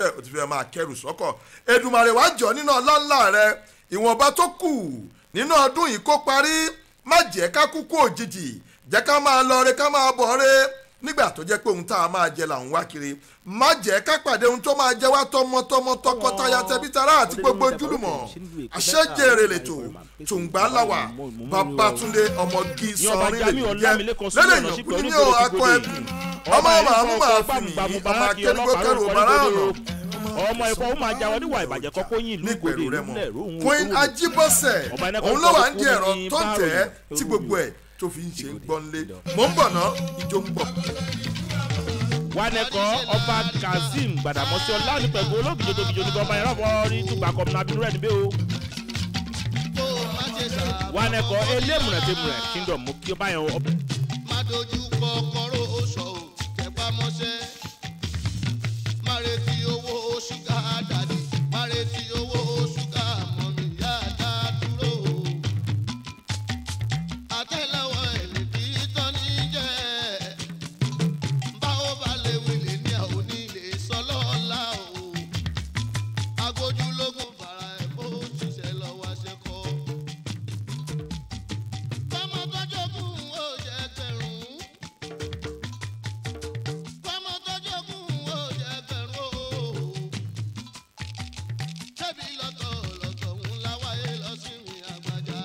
ẹ o ti fẹ́ máa kẹrù sọ́kọ̀ Èdùmàrè wá jọ nínú ọlọ́ńlá rẹ ìwọ̀nba tó kù nínú ọdún yìí kó parí má jẹ́ ká kúkú òjijì jẹ́ ká máa lọ re ká máa bọ̀ re nígbà tó jẹ́ pé ohun tá a máa jẹ là ń wá kiri má jẹ́ ká pàdé ohun tó máa jẹ wá tọmọtọmọ tọkọtaya tẹbítara àti gbogbo ojúlùmọ̀ àṣẹjẹrè lètò tùǹgbà láwà Babátúndé ọmọgí sọrin lè jẹ lẹ́lẹ̀ ìyànkú ní o akọ ẹ̀bùn ọmọ màmú màá fi mi ọmọ akẹ́rùgbó kẹrù ọ̀bàrà ọ̀nà ọmọ ẹ̀kọ́ ó máa jáwọ́ níwà ìbàjẹ́ kọ́kọ́ yín ìlú ìgbòde nípẹ̀rù rẹ ìlú mọ̀ ilẹ̀ ìròhùn Queen Ajibose Ọba ẹnẹ́kọ́ òun ló wà ń di kọ́ ẹ̀rọ ní tó ń tẹ̀ ẹ́ báàrò tí gbogbo ẹ̀ tó fi ń ṣe ń gbọ́nlé mò ń bọ̀ ná ìjó ń bọ̀. wanẹkọ ọba kazeem gbàdàmọ́sí ọlá nípẹ̀kọ́ olóògùn tó tóbi jò nípa ọba yẹn lọ́wọ́ rí túgbà kọ́mùnà bínú rẹ̀ níbẹ̀ o. wanẹkọ elémùrẹ̀ tẹ̀mùrẹ̀ kingdom mú kí ọba yẹn ọ- má dojú kọ kọ́rọ́ oṣù ò tẹpá mọ́ṣẹ́ má retí owó ṣúgà dàdí má retí owó ṣúgà mọ́mí yáda dúró àtẹ́lẹwọ́ ẹni tí tán ní jẹ́ báwo bá lè wílé ní àwọn onílé sọlọ́ọ̀la o agbójúlógún fara ẹ̀ bó ṣiṣẹ́ lọ́wọ́ aṣẹ́kọ̀ọ́ fọmọ tọjọgún ó jẹ gbẹrún fọmọ tọjọgún ó jẹ gbẹrún o tẹbi lọtọ lọtọ ń láwáyé lọ sí mi àgbàjá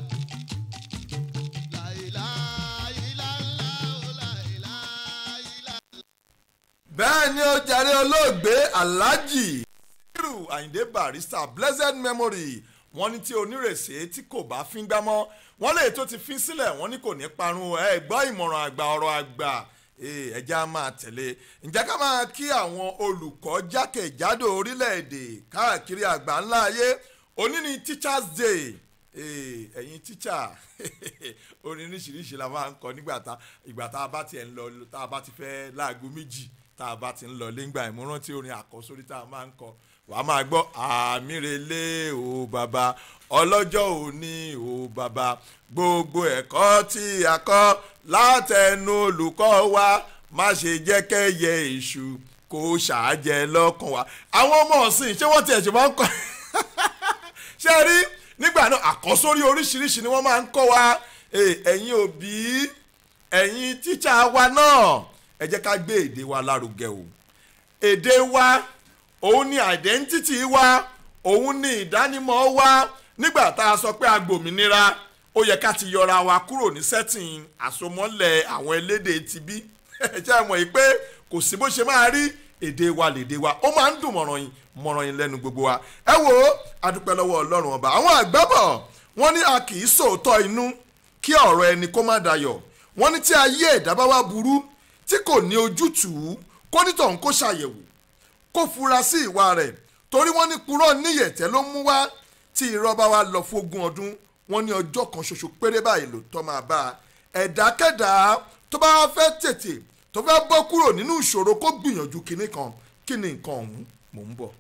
láìláìlá ńlá ó láìláìlá. bẹ́ẹ̀ ni ó jàre olóògbé alhaji irú àyìndé barrister blessed memory wọ́n ní tí onírèsé tí kò bá fín gbá mọ́ wọ́n lè tó ti fín sílẹ̀ wọ́n ní kò ní parun ẹ gbọ́ ìmọ̀ràn àgbà ọ̀rọ̀ àgbà ee, ẹja máa tẹ̀lé ǹjẹ́ ká máa kí àwọn olùkọ́ jákèjádò orílẹ̀-èdè káàkiri àgbà ńlá ayé òní ni teachers day Ee, ẹ̀yin tíṣà orin oríṣiríṣi la máa ń kọ nígbà tá ìgbà tá a bá tiẹ̀ ń lọ tá a bá ti fẹ́ láago méjì tá a bá ti ń lọ léngbà ìmúrántí orin àkọ́sórí tá a máa ń kọ wàá máa gbọ́ àmírelé o bàbá ọlọ́jọ́ òní o bàbá gbogbo ẹ̀kọ́ tí a kọ́ látẹnu olùkọ́ wa má ṣe jẹ́ kẹ́yẹ èṣù kó ṣàájẹ lọ́kàn wa àwọn ọmọ ọ̀sìn ṣé wọ́n tiẹ̀ ṣe máa ń kọ́ ṣe rí nígbà náà àkọ́sórí oríṣiríṣi ni wọ́n máa ń kọ́ wa Eh, ẹ̀yin òbí ẹ̀yin tíṣà wa náà ẹ jẹ́ ká gbé èdè wa lárugẹ o èdè wa òun ni identity wa òun ni ìdánimọ̀ wa nígbà tá a sọ pé agbòmìnira ó yẹ ká ti yọra wa kúrò ní sẹ́tìn àsomọ́lẹ̀ àwọn elédè tibí ẹ jẹ́ mọ̀ yìí pé kò sí bó ṣe máa rí èdè wa lèdè wa ó máa ń dùn mọ̀ràn yín mọ̀ràn yín lẹ́nu gbogbo wa ẹ wo adúpẹ́ lọ́wọ́ ọlọ́run ọba àwọn àgbẹ̀bọ̀ wọ́n ní a kì í sòótọ́ inú kí ọ̀rọ̀ ẹni kó má dayọ̀ wọ́n ní tí ayé ẹ̀dá bá wá burú tí kò ní ojútùú kó nítọ̀hún kó ṣàyẹ̀wò kó fura sí ìwà rẹ̀ torí wọ́n ní purọ́ níyẹ̀tẹ́ ló mú wá tí irọ́ bá wá lọ fógún ọdún wọ́n ní ọjọ́ kan ṣoṣo péré báyìí ló tọ́ máa bá a ẹ̀dákẹ́dá tó bá fẹ́ tètè tó fẹ́ bọ́ kúrò nínú ìṣòro kó gbìyànjú kinní kan kí ni nǹkan ọ̀hún mò ń bọ̀.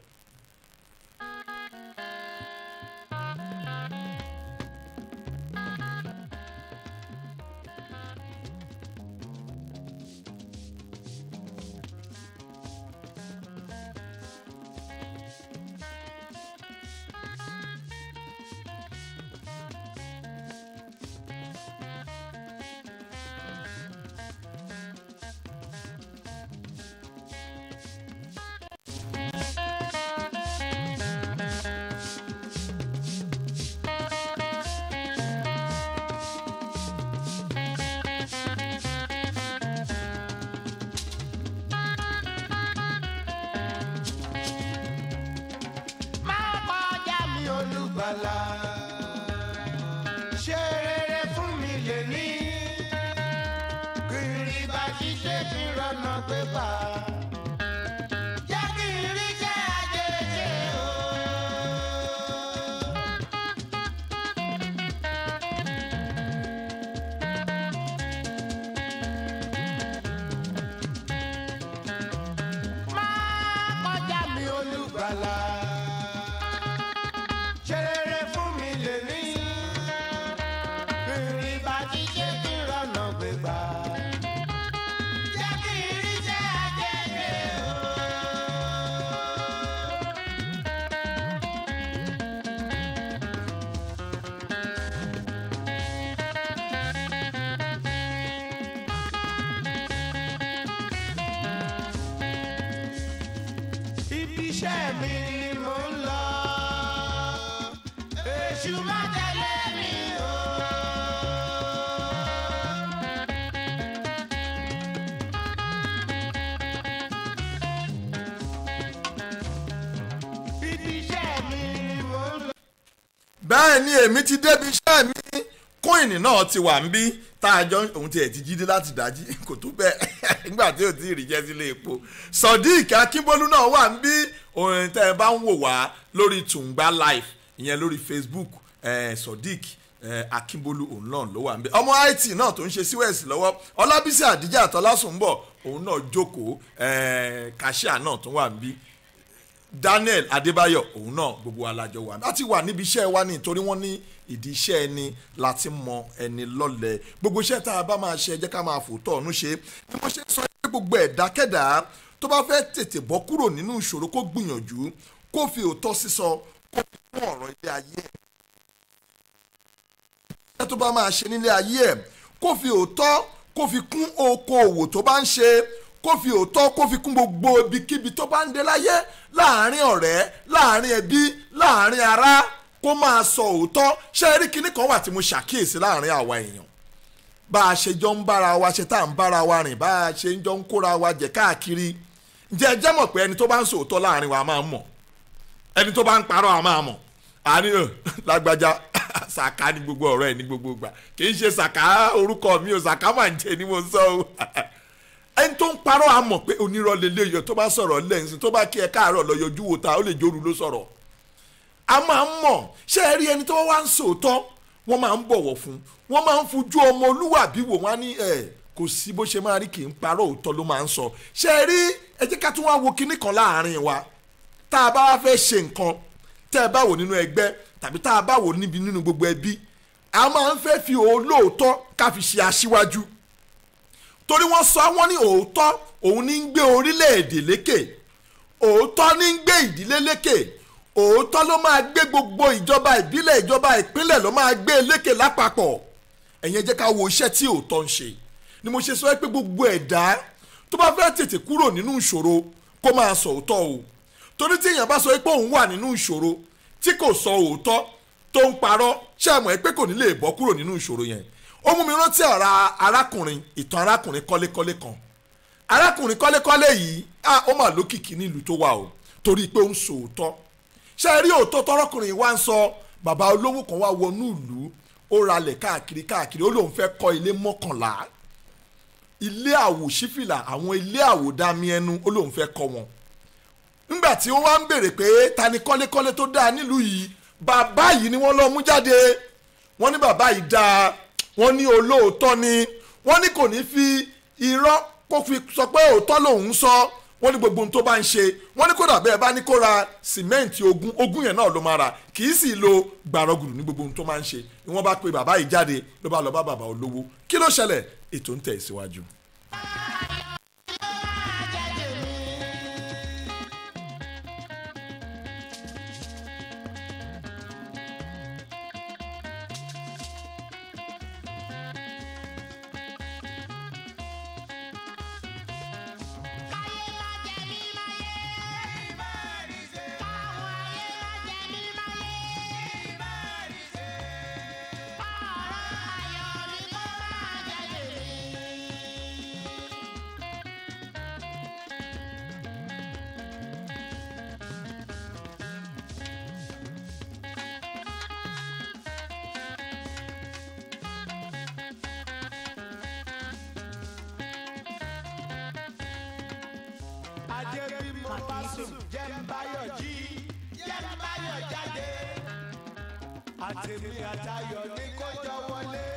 má kọjá mi olùgbàlà ṣe rere fún mi lè ní kiri bá ṣiṣẹ́ kí n rọnà pé bá jẹ́ kí n rí jẹ́ àjèjì o. má kọjá mi olùgbàlà ṣe rere fún mi lè ní ìrìn bá ti ṣe kí n rọnà gbégbá jẹ́ kí n rí jẹ́ àjẹjẹ o. ibi iṣẹ́ mi ni mò ń lọ. èṣù má tẹ̀lé mi o. ibi iṣẹ́ mi ni mò ń lọ. bẹ́ẹ̀ ni èmi ti débi iṣẹ́ mi kóìnì náà ti wà ń bí tá a jọ òun tiẹ̀ ti jíde láti dájí kò tó bẹ́ẹ̀ nígbà tí ò tí ì rí jẹ́ sílé epo sodiq akínbólú náà wà ń bí òun tẹ́ ẹ bá ń wò wá lórí tùǹgbà live ìyẹn lórí facebook eh, sodiq eh, akínbólú òun náà ló wà ń bí ọmọ it náà tó ń ṣe síwẹ̀sì lọ́wọ́ ọlábísí àdíjà àtọ́lásùnbọ̀ òun náà jókòó eh, kàṣíà náà tún wà ń bí daniel adébáyọ̀ òun náà gbogbo alájọ wà láti wà níbi iṣẹ́ wa ní torí wọ́n ní ìdí iṣẹ́ ẹni láti mọ ẹni lọ́lẹ̀ gbogbo iṣẹ́ tá a bá máa ṣe ẹ jẹ́ ká máa fòótọ́ ọ̀nù ṣe bí wọ́n ṣe ń sọ pé gbogbo ẹ̀dákẹ́dá tó bá fẹ́ tètè bọ́ kúrò nínú ìṣòro kó gbìyànjú kó fi òótọ́ sísọ kó fi kún ọ̀rọ̀ ilé ayé ẹ̀ iṣẹ́ tó bá máa ṣe nílé ayé ẹ̀ kó fi òótọ́ kó fi kún okoòwò tó bá ń ṣe kó fi òótọ́ kó fi kún gbogbo ibikíbi tó bá ń dé láyé láàárín ọ̀rẹ́ láàárín ẹbí láàárín ará kó máa sọ òótọ́ ṣé ẹ rí kinní kan wà tí mo ṣàkíyèsí láàárín àwa èèyàn bá a ṣe jọ ń bára wa ṣe tá à ń bára wa rìn bá a ṣe ń jọ ń kóra wa jẹ káàkiri ǹjẹ́ ẹ jẹ́ mọ̀ pé ẹni tó bá ń sọ òótọ́ láàárín wa máa ń mọ̀ ẹni tó bá ń parọ́ a máa mọ̀ àní ò lágbájá sàká ní gbogbo ọ̀rọ̀ ẹ̀ ní gbogbo ìgbà kì í ṣe sàká orúkọ mi ò sàká máa ń jẹ ni mo sọ o ẹni tó ń parọ́ a mọ̀ pé onírọ̀ lélẹ̀ yọ tó bá sọ̀rọ̀ lẹ́yìn tó bá kí ẹ káàárọ̀ lọ yọjú wo ta ó lè jóru ló sọ̀rọ̀ a máa ń mọ̀ ṣé ẹ rí ẹni tó wá ń sòótọ́ wọ́n máa ń bọ̀wọ̀ fún wọ́n máa ń fojú ọmọ olúwàbí wò wọ́n á ní ẹ̀ kò sí bó ṣe máa rí kì í parọ́ òótọ́ ló máa ń sọ ṣé ẹ rí ẹ jẹ́ ká tún wá wo kinní kan láàárín wa tá a bá wá fẹ́ ṣe nǹkan tẹ́ ẹ bá wò nínú ẹgbẹ́ tàbí tá a bá wò níbi nínú gbogbo ẹbí a máa ń fẹ́ fi olóòótọ́ ká fi ṣe aṣíwájú torí wọ́n sọ wọ́n ní òótọ́ òun ní ń gbé orílẹ̀-èdè lékè òótọ́ ní ń gbé ìdílé lékè òótọ́ ló máa gbé gbogbo ìjọba ìbílẹ̀ ìjọba ìpínlẹ̀ ló máa gbé lékè lápapọ̀ ẹ̀yin ẹ jẹ́ ká wo iṣẹ́ tí òótọ́ ń ṣe ni mo ṣe sọ pé gbogbo ẹ̀dá tó bá fẹ́ tètè kúrò nínú ìṣòro kó máa sọ òótọ́ o torí tí èèyàn bá sọ pé òun wà nínú ìṣòro tí kò sọ òótọ́ tó ń parọ́ ṣé ẹ mọ̀ pé kò ní lè bọ́ kúrò nínú ìṣòro yẹn ó mú mi rántí ọ̀rọ̀ arákùnrin ìtàn arákùnrin kọ́lékọ́lé kan arákùnrin kọ́lékọ́lé yìí ah, ó mà lókìkí nílùú tó wà o torí pé ó ń sọ òótọ́ ṣé ẹ rí òótọ́ tọrọkùnrin yìí wá ń sọ bàbá olówó kan wá wọnú ìlú ó ralẹ̀ káàkiri káàkiri ó lóun fẹ́ kọ́ ilé mọ́kànlá ilé àwòṣífìlà àwọn ilé àwòdámi ẹnu ó lóun fẹ́ kọ́ wọn nígbà tí wọ́n wá ń béèrè pé ta ni kọ́lékọ́lé tó dáa nílùú yìí bàbá yìí ni wọ́n lọ mú jáde wọ́n ní bàbá yìí dáa wọ́n ní olóòótọ́ ni wọ́n ní kò ní fi irọ́ kó fi sọ pé òótọ́ lòun sọ wọ́n ní gbogbo ohun tó bá ń ṣe wọ́n ní kódà bẹ́ẹ̀ bá ní kó ra sìmẹ́ǹtì ogún ogún yẹn náà ló máa rà kì í sì lo gbàrọ̀gùrù ní gbogbo ohun tó máa ń ṣe ni wọ́n bá pe bàbá yìí jáde ló bá lọ bá bàbá olówó kí ló ṣẹlẹ̀ ètò ń tẹ̀ síwájú. ajé bí mo bá sùn jẹ́ ń báyọ̀ jí jẹ́ ń báyọ̀ jáde àtẹ̀mí àtayọ̀ ní kó jọ wọlé.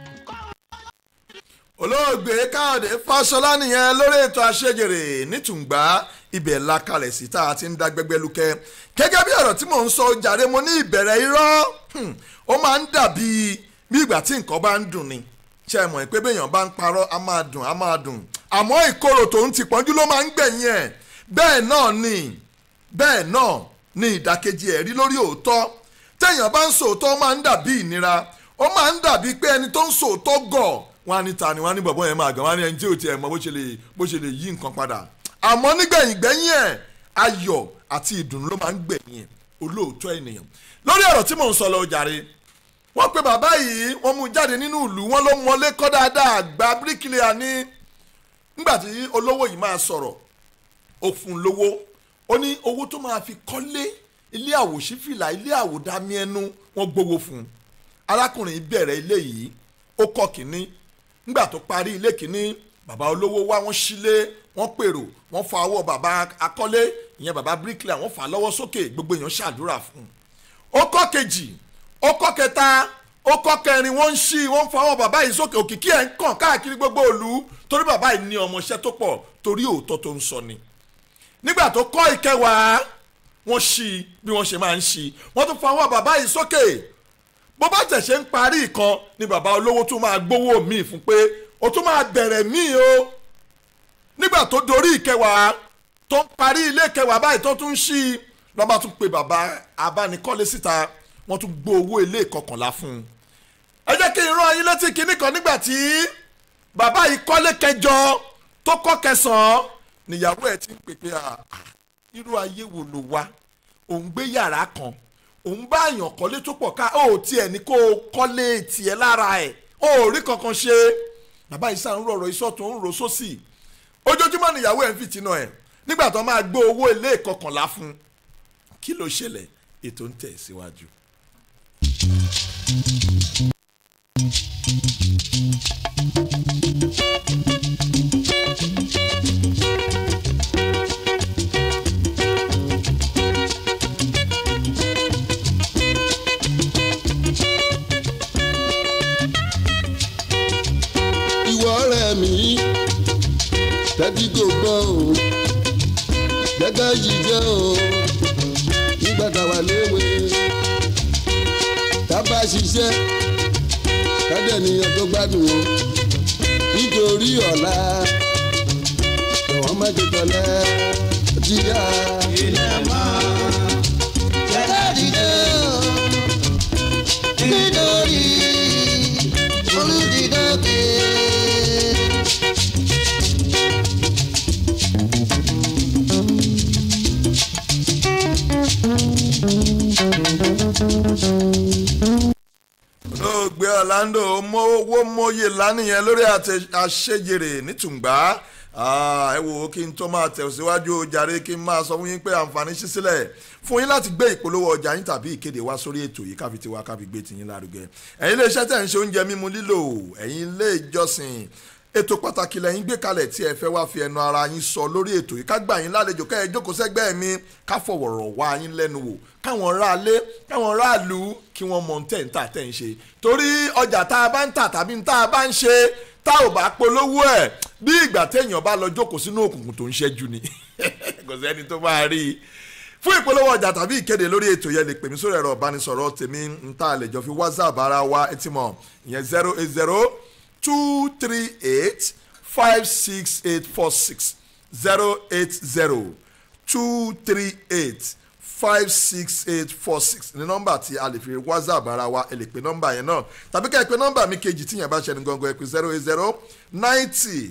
olóògbé káyọ̀dé fáṣọlá nìyẹn lórí ètò àṣejèrè nítùngbà ibẹ̀ la kalẹ̀ sí tá a ti ń dá gbẹgbẹ́ lukẹ́ gẹ́gẹ́ bí ọ̀rọ̀ tí mò ń sọ jàre mo ní ìbẹ̀rẹ̀ irọ́ hmm, ó máa ń dàbí bí ìgbà tí nǹkan bá ń dùn ni ṣe é mọ̀ pé béèyàn bá ń parọ́ a máa dùn a máa dùn àmọ́ ìkorò tó ń ti pọ́njú ló máa ń gbẹ̀yìn ẹ̀ bẹ́ẹ̀ náà ni bẹ́ẹ̀ náà ni ìdàkejì ẹ̀ rí lórí òótọ́ téèyàn bá ń sòótọ́ ó máa ń dàbí ìnira ó máa ń dàbí pé ẹni tó ń sòótọ́ gọ̀ wọn á ní ta ni wọn á ní bọ̀bọ̀ yẹn máa gàn wọn á ní ẹni tí ò tiẹ̀ mọ bó ṣe lè bó ṣe lè yí nǹkan padà àmọ́ nígbẹ̀yìn gbẹ́yìn ẹ̀ ayọ̀ àti ìdùnnú ló máa ń gbẹ̀yìn olóòótọ́ ènìyàn lórí ọ̀rọ̀ tí mò ń sọ lọ jàre wọ́n pe bàbá yìí wọ́n mú jáde nínú ìlú wọ́n ló mọlé kọ́ dáadáa àgbà bíríkìlìà ní nígbà tí olówó yìí máa sọ̀rọ̀ ó fún un lówó ó ní owó tó máa fi kọ́lé ilé àwòṣífìlà ilé àwòdámí ẹnu wọ́n gbowó fún un arákùnrin bẹ̀rẹ̀ ilé yìí ó kọ́ kínní nígbà tó parí ilé kínní bàbá olówó wá wọ́n sílé wọ́n pèrò wọ́n fa ọwọ́ bàbá akọ́lé ìyẹn bàbá bíríkìlà wọ́n fà á lọ́wọ́ sókè gbogbo èèyàn ṣàdúrà fún un ó kọ́ kejì ó kọ́ kẹta ó kọ́ kẹrin wọ́n ń ṣí wọ́n ń fa ọwọ́ bàbá yìí sókè òkìkí ẹ̀ ń kàn káàkiri gbogbo ìlú torí bàbá yìí ní ọmọọṣẹ́ tó pọ̀ torí òótọ́ tó ń sọ ni nígbà tó kọ́ ìkẹwàá wọ́n ṣí bí wọ́n ṣe máa ń ṣí wọ́n tún fa ọwọ́ bàbá yìí sókè bó bá tẹ̀sẹ̀ ń parí ìkan ni bàbá olówó tún máa gbowó míì fún pé o tún máa bẹ̀rẹ̀ míì o nígbà tó dorí ìkẹwàá tó ń parí ilé ìkẹwàá báyìí tó tún ń ṣí lọ́ba tún pe bàbá abánikọ́lé síta wọ́n tún gbó owó ilé ìkọkànlá fún un ẹ jẹ́ kí n rán ayé létí kinní kan nígbà tí bàbá yìí kọ́lé kẹjọ tó kọ́ kẹsàn-án níyàwó ẹ̀ ti ń pèpè à irú ayé wo ló wá òun gbé yàrá kan òun bá àyàn kọ́lé tó pọ̀ ká ó tiẹ̀ ní kó o kọ́lé tiẹ̀ lára ẹ̀ ó rí kankan ṣe bàbá yìí sàn ń rọ̀rọ̀ ìsọ̀tún ń ro sósì ojoojúmọ́ níyàwó ẹ̀ ń fìtínà ẹ̀ nígbà tó máa gbé owó ilé ìkọkànlá fún un kí ló ṣẹlẹ̀ ètò ń tẹ̀ síwájú. ìwọ ọ̀rẹ́ mi tẹ́tí kò gbọ́ o gẹ́gẹ́ yìí jẹ́ o nígbà táwa léwe tábà ṣiṣẹ́ kádẹ́niyàn tó gbádùn o nítorí ọ̀la ẹ̀wọ̀n má jẹ tọ́lẹ̀ jíjà. ilẹ̀ máa jẹ́ dídé o nítorí olùdídókè. olóògbé Orlando mowó mòye lánìyẹn lórí àtẹ- àṣejèrè nítùngbà Ah, ẹ wò ó kí n tó máa tẹ̀síwájú jàre kí n máa sọ fún yín pé àǹfààní ṣí sílẹ̀ fún yín láti gbé ìpolówó ọjà yín tàbí ìkéde wá sórí ètò yìí káfi tiwa káfi gbé tiyín lárugẹ ẹ̀yin ilé iṣẹ́ tẹ̀ ń ṣe oúnjẹ mímu lílò ẹ̀yin ilé ìjọsìn ètò pàtàkì lẹ́yìn gbé kalẹ̀ tí ẹ fẹ́ wá fi ẹnu ara yín sọ lórí ètò yìí ká gbà yín lálejò kẹ́ ẹ jókòó sẹ́gbẹ́ mi ká fọ̀wọ̀rọ̀ wá yín lẹ́nu wò káwọn ráalé káwọn ráàlú kí wọ́n mọ tẹ̀ ń tà tẹ̀ ń ṣe torí ọjà tá a bá ń tà tàbí tá a bá ń ṣe tá ò bá polówó ẹ̀ bí ìgbà téèyàn bá lọ jókòó sínú òkùnkùn tó ń ṣẹ́jú ni kò sẹ́ni tó máa rí i fún ìpolówó ọjà tàbí ìkéde lórí ètò yẹn lè pè mí sórí ẹ̀rọ ìbánisọ̀rọ̀ tèmi ń tà lè jọ fi whatsapp ara wa ẹ ti mọ̀ ìyẹn zero eight zero two three eight five six eight four six zero eight zero two three eight five six eight four six ní nọ́mbà tí a lè fi whatsapp ara wa ẹ lè pe nọ́mbà yẹn náà tàbí ká ẹ pe nọ́mbà mi kejì tíyẹn bá ṣẹni gangan ẹ pe zero eight zero ninety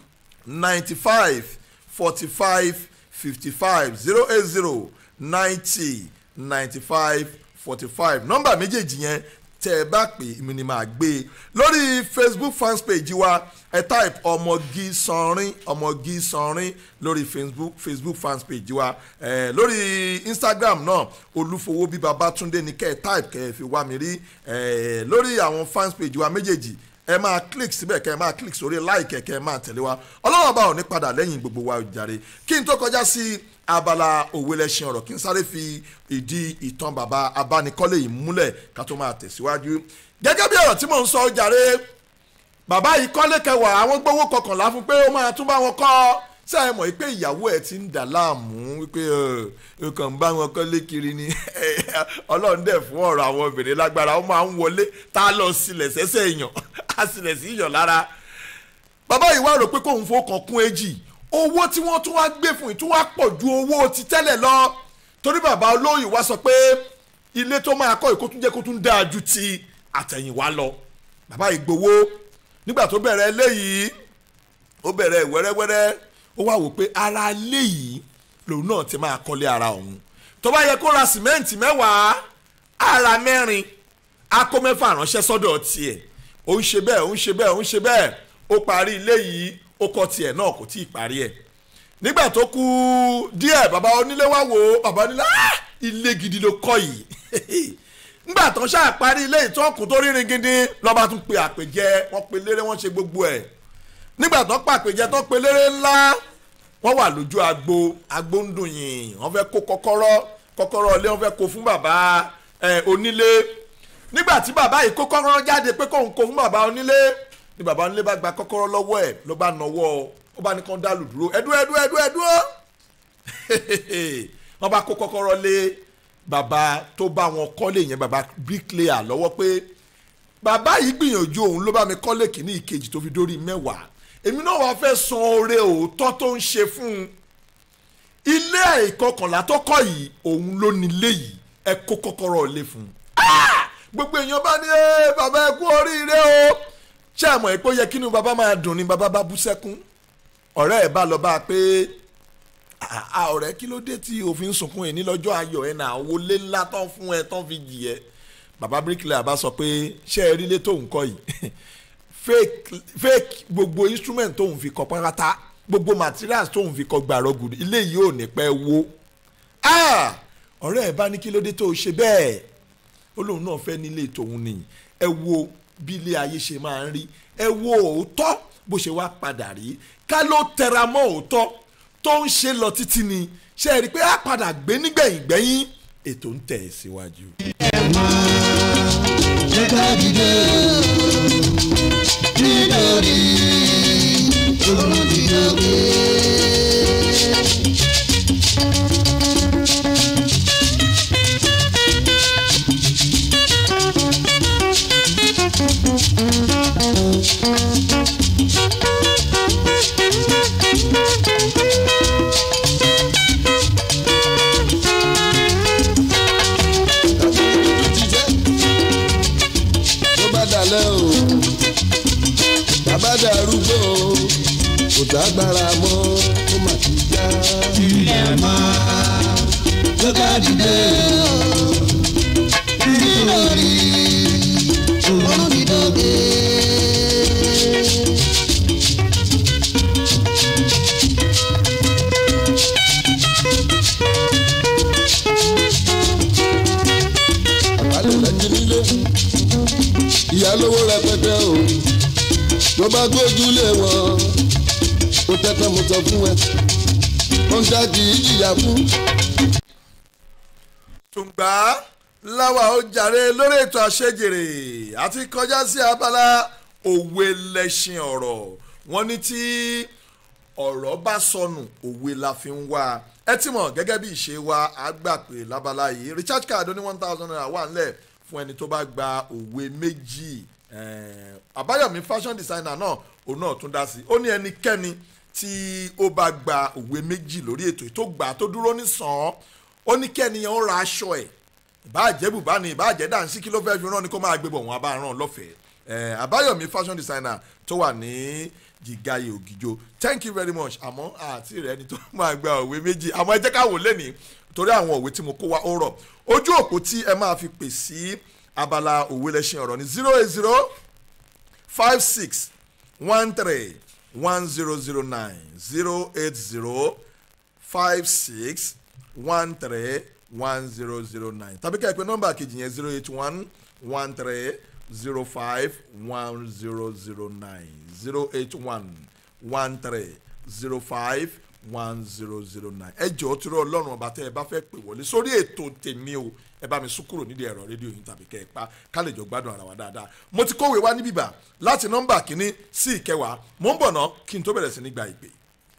ninety five forty five fifty five zero eight zero ninety ninety five forty five nọ́mbà méjèèjì yẹn tẹ́ ẹ bá pè mí ni màá gbé e lórí facebook fans page wa ẹ type ọmọgí sanrin ọmọgí sanrin lórí facebook facebook fans page wa ẹ lórí instagram náà olúfowóbí babátúndé ní kẹ́ ẹ type kẹ́ ẹ fi wá mi rí ẹ lórí àwọn fans page wa méjèèjì ẹ máa click síbẹ̀ kẹ́ ẹ máa click sórí like kẹ́ ẹ máa tẹ̀lé wa ọlọ́run ọba ò ní padà lẹ́yìn gbogbo wa jàre kí n tó kọjá sí abala òwe lẹ́sìn ọ̀rọ̀ kí n sáré fi ìdí ìtàn bàbá abánikọ́lé yìí múlẹ̀ ká tó máa tẹ̀síwájú gẹ́gẹ́ bí ọ̀rọ̀ tí mò ń sọ jàre bàbá yìí kọ́lé kẹwàá àwọn gbowó kọkànlá fún pé ó máa tún bá wọn kọ́ ṣé ẹ mọ̀ pé ìyàwó ẹ̀ ti ń dà láàmú wípé ẹ kàn ń bá wọn kọ́lé kiri ni ọlọ́run dẹ̀ fún ọ̀rọ̀ àwọn obìnrin lágbára ó máa ń wọlé tá a lọ sílẹ̀ sẹ́sẹ̀ èèyàn á sílẹ̀ sí èèyàn lára bàbá yìí wá rò pé kóun fowó kan kún èjì owó tí wọ́n tún wá gbé fún yìí tún wá pọ̀ ju owó ti tẹ́lẹ̀ lọ torí bàbá olóyè wá sọ pé ilé tó máa kọ́ ìkó tún jẹ́ kó tún dáa ju ti àtẹ̀yìnwá lọ bàbá yìí gbowó nígbà tó bẹ̀rẹ̀ eléyìí ó bẹ̀rẹ̀ wẹ́rẹ́wẹ́rẹ́ ó wá wò pé ara ilé yìí lòun náà ti máa kọ́lé ara òun tó bá yẹ kó ra sìmẹ́ǹtì mẹ́wàá ara mẹ́rin á kó mẹ́fà ránṣẹ́ sọ́dọ̀ tiẹ̀ ó ń ṣe bẹ́ẹ̀ ó ń ṣe bẹ́ẹ̀ ó ń ṣe bẹ́ẹ̀ ó parí ilé yìí ó kọ́ tiẹ̀ náà kò tí ì parí ẹ̀ nígbà tó kú díẹ̀ bàbá onílé wá wò ó bàbá onílé "Ah, ilé gidi ló kọ́ yìí nígbà tó ṣáà parí ilé ìtọ́kùn tó rírin gidi lọ́ba tún pe àpèjẹ wọ́n pe léré wọ́n ṣe gbogbo ẹ̀ nígbà tó pàpèjẹ tó pe léré ńlá wọ́n wà lójú agbo agbo ń dùn yìn wọ́n fẹ́ kó kọ́kọ́rọ́ kọ́kọ́rọ́ ilé wọ́n fẹ́ kó fún bàbá ẹ̀ onílé nígbà tí bàbá yìí kó kọ́kọ́rọ́ jáde pé kóun kó fún bàbá onílé ni bàbá onílé bá gba kọ́kọ́rọ́ lọ́wọ́ ẹ̀ ló bá nọwọ́ ó bá ní kán dálù dúró ẹ̀dúró ẹ̀dúró ẹ̀dúró ẹ̀dúró wọ́n bá kó kọ́kọ́rọ́ lé bàbá tó bá wọn kọ́lé yẹn bàbá bricklayer lọ́wọ́ pé bàbá yìí gbìyànjú òun ló bá mi kọ́lé kìíní ìkejì tó fi dórí mẹ́wàá èmi náà wàá fẹ́ san oore òótọ́ tó ń ṣe fún un ilé ìkọkànlá tó kọ́ yìí òun ló nílé yìí ẹ kó kọ́kọ́rọ́ lé fún un Ah! gbogbo èèyàn bá ní "Ẹ́, bàbá ẹ kú oríire o ṣé àmọ́ ẹ pé ó yẹ kínú bàbá máa dùn ni bàbá bá bú sẹ́kún ọ̀rẹ́ ẹ̀ bá lọ bá a pé "Ah, ah, ọ̀rẹ́ kí ló dé tí òfin sunkún ẹ̀ ní lọ́jọ́ ayọ̀ ẹ̀ náà owó lé ńlá tán fún ẹ tán fi jì ẹ́ bàbá bíríkìlà bá sọ pé ṣé ẹ rí ilé tóun kọ́ yìí fake fake gbogbo instrument tóun fi kọ́ pátá gbogbo materials tóun fi kọ́ gbàrọ̀ gùdù ilé yìí ò ní pẹ́ wó Ah! ọ̀rẹ́ ẹ̀ bá ní kí ló dé tó o ṣe bẹ́ẹ̀ ó lóun náà fẹ́ nílé tòun ni ẹ wo bí ilé ayé ṣe máa ń rí ẹ wo òótọ́ bó ṣe wá padà rí ká ló tẹra mọ́ òótọ́ tó ń ṣe lọ títí ni ṣe é rí i pé á padà gbé nígbẹ̀yìn gbẹ̀yìn ètò ń tẹ̀ síwájú. jẹ́ká dìde nítorí òun dìde gbé. tó bá dalẹ̀ o bàbá darúgbó o kò dágbára mọ́ ó mà ti já. ilẹ̀ máa jẹ́ká dìde o nítorí òun dìde gbé. àbálẹ̀ lẹ́jẹ̀ nílé ìyá lówó rẹpẹtẹ o tó bá gbójúlé wọn ó tẹ́tẹ́ mo sọ fún ẹ ó ń dájú ìjìyà fún. tùǹgbà láwa ó jàre lórí ètò àṣejèrè àti kọjá sí abala òwe lẹ́ṣin ọ̀rọ̀ wọ́n ní tí ọ̀rọ̀ bá sọnù òwe la fi ń wá ẹ ti mọ̀ gẹ́gẹ́ bí ìṣe wa á gbà pé lábala yìí recharge card ó ní one thousand naira wà nílẹ̀ fún ẹni tó bá gba òwe méjì Eh, àbáyọ̀mí fashion designer náà òun náà tún dá sí i ó ní ẹnikẹ́ni tí ó bá gba òwe méjì lórí ètò yìí tó gbà á tó dúró ní sàn án ó ní kẹ́ni yẹn ó ra aṣọ ẹ̀ ìbáàjẹ́ bùbá ni ìbáàjẹ́ dànsí kí ló fẹ́ fi rán ni kó máa gbé bọ̀ wọ́n abá rán lọ́fẹ̀ẹ́ Eh, àbáyọ̀mí fashion designer tó wà ní jìgáyé ògìjó thank you very much àmọ́ àti rẹ̀ ni tó máa gba òwe méjì àmọ́ ẹ jẹ́ ká wò lẹ́nìí torí àwọn òwe tí mo kó wá ó rọ̀ ojú òpó tí ẹ máa fi pè sí abala òwe lẹ́sìn ọ̀rọ̀ ní zero eight zero five six one three one zero zero nine zero eight zero five six one three one zero zero nine tàbí ká ẹ pè nọ́mbà kejì yẹn zero eight one one three zero five one zero zero nine zero eight one one three zero five one zero zero nine ẹ jọ̀ọ́ tí ọlọ́run ọba tẹ́ ẹ bá fẹ́ pè wọlé sórí ètò tèmi o ẹ bá mi sún kúrò nídìí ẹ̀rọ rédíò yìí tàbí kẹ́ ẹ pa ká lè jọ gbádùn ara wa dáadáa mo ti kówé wá níbí bá láti nọ́mbà kínní sí ìkẹwàá mo ń bọ̀ ná kí n tó bẹ̀rẹ̀ sí ní gba ìpè.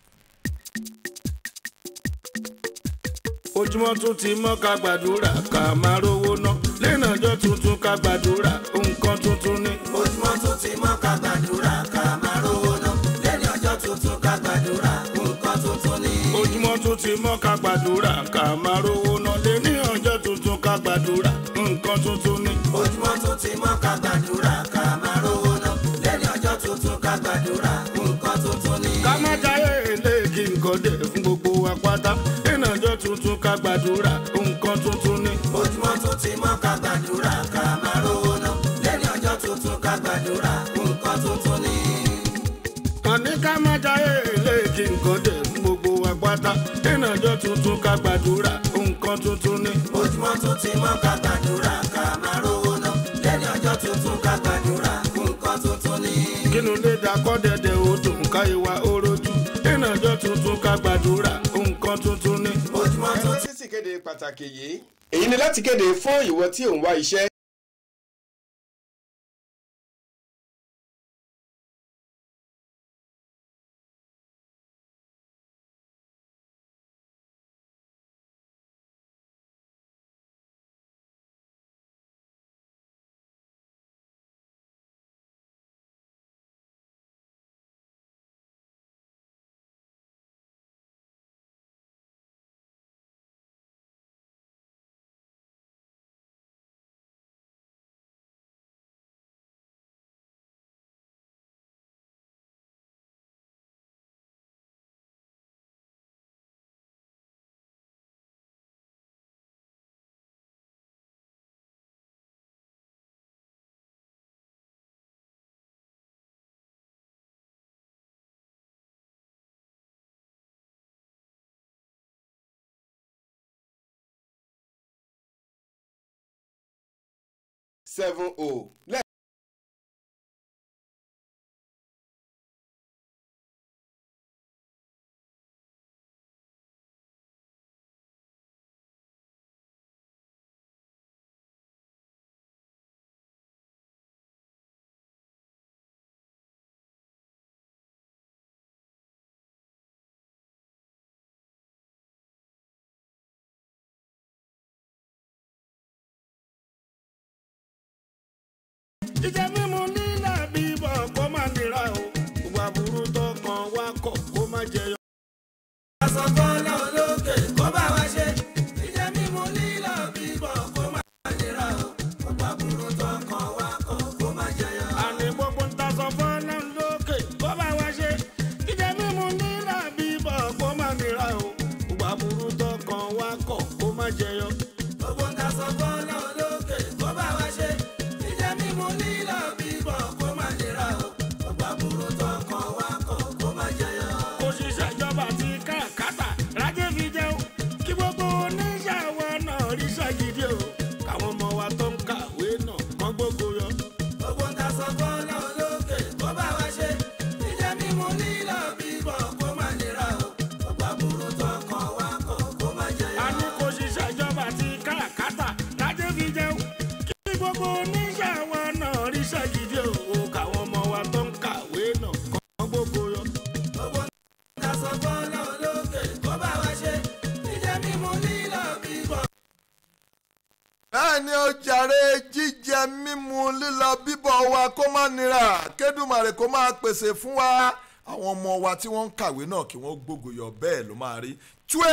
ojúmọ́ tún ti mọ́ ká gbàdúrà ká máa rówó ná lẹ́nà ọjọ́ tuntun ká gbàdúrà nǹkan tuntun ni. ojúmọ́ tún ti mọ́ ká gbàdúrà ká máa rówó ná lẹ́ni ọjọ́ tuntun ká gbàdúrà nǹkan tuntun ni. ojúmọ́ tún ti mọ́ ká gbàdúrà ká máa rówó ná lẹ́ni ọjọ́ tuntun ká gbàdúrà nǹkan tuntun ni. ojúmọ́ tún ti mọ́ ká gbàdúrà ká máa rówó ná lẹ́ni ọjọ́ tuntun ká gbàdúrà nǹkan tuntun ni. ká má jáyé ilé kí nǹkan dé fún gbogbo wa pátá lẹ́nà ká gbàdúrà nǹkan tuntun ni. ojúmọ́ tún ti mọ́ ká gbàdúrà ká máa rówó ná lẹ́ni ọjọ́ tuntun ká gbàdúrà nǹkan tuntun ni. àní ká má jayé eléèkì nǹkan dẹ̀ fún gbogbo wa pátá lẹ́ni ọjọ́ tuntun ká gbàdúrà nǹkan tuntun ni. ojúmọ́ tún ti mọ́ ká gbàdúrà ká máa rówó ná lẹ́ni ọjọ́ tuntun ká gbàdúrà nǹkan tuntun ni. kínú lè dakọ́ dẹ̀dẹ̀ odò ká ìwà orojú lẹ́ni ọjọ́ tuntun ká gbàdúrà nǹkan tuntun ni. ojúmọ́ tún ẹ̀rọ sísì kéde pàtàkì yìí èyí ni láti kéde fún ìwọ tí ò ń wá iṣẹ́ seven o jíjẹ mímu nílà bíbọ̀ kó má nira o gbogbo àbúrú tó kàn wá kọ̀ kó má jẹyọ. Asọ̀kọ́lá olókè kó bá wa ṣe. Ìjẹ́ mímu lílọ bíbọ̀ kó má nira o. Ọ̀pá burú tó kàn wá kọ̀ kó má jẹyọ. àní gbogbo ń ta sọ fọ́nà lókè kó bá wa ṣe jíjẹ mímu nílà bíbọ̀ kó má nira o gbogbo àbúrú tó kàn wá kọ̀ kó má jẹyọ. Gbogbo ń ta sọ̀kọ́lá olókè kó bá wa ṣe. Ìjẹ́ mímu lílọ bíbọ̀ kó má nira o. Ọ̀pá burú tó kàn wá kọ̀ kó má jẹyọ. kò ṣiṣẹ́ ìjọba àti káràkátà rájẹ́ fi jẹun kí gbogbo oníṣàwọ̀ náà ríṣẹ́ gidi o káwọn ọmọ wa tó ń kàwé náà kán gbogbo yọ. Gbogbo ń ta sọ̀kọ́lá olókè kó bá wa ṣe. Ìjẹ́ mímu lílọ bíbọ̀ kó má nira o. Ọ̀pá burú tó kàn wá kọ̀ kó má jẹyọ. a ní kò ṣiṣẹ́ ìjọba àti káràkátà rájẹ́ fi jẹun kí gbogbo oníṣàwọ̀ náà ríṣẹ́ gidi o káwọn ọmọ wa tó ń kàwé náà kán gbogbo yọ. Gbogbo ta sọ fọ́nà olókè kó bá wa ṣe. Ìjẹ́ mímu lílọ bíbọ̀. bẹ́ẹ̀ ni ó jàre jíjẹ mímu lílọ bíbọ̀ wa kó má nira kédùmarè kó máa pèsè fún wa àwọn ọmọ wa tí wọ́n ń kàwé náà kí wọ́n gbógoyọ̀ bẹ́ẹ̀ ló máa rí túwé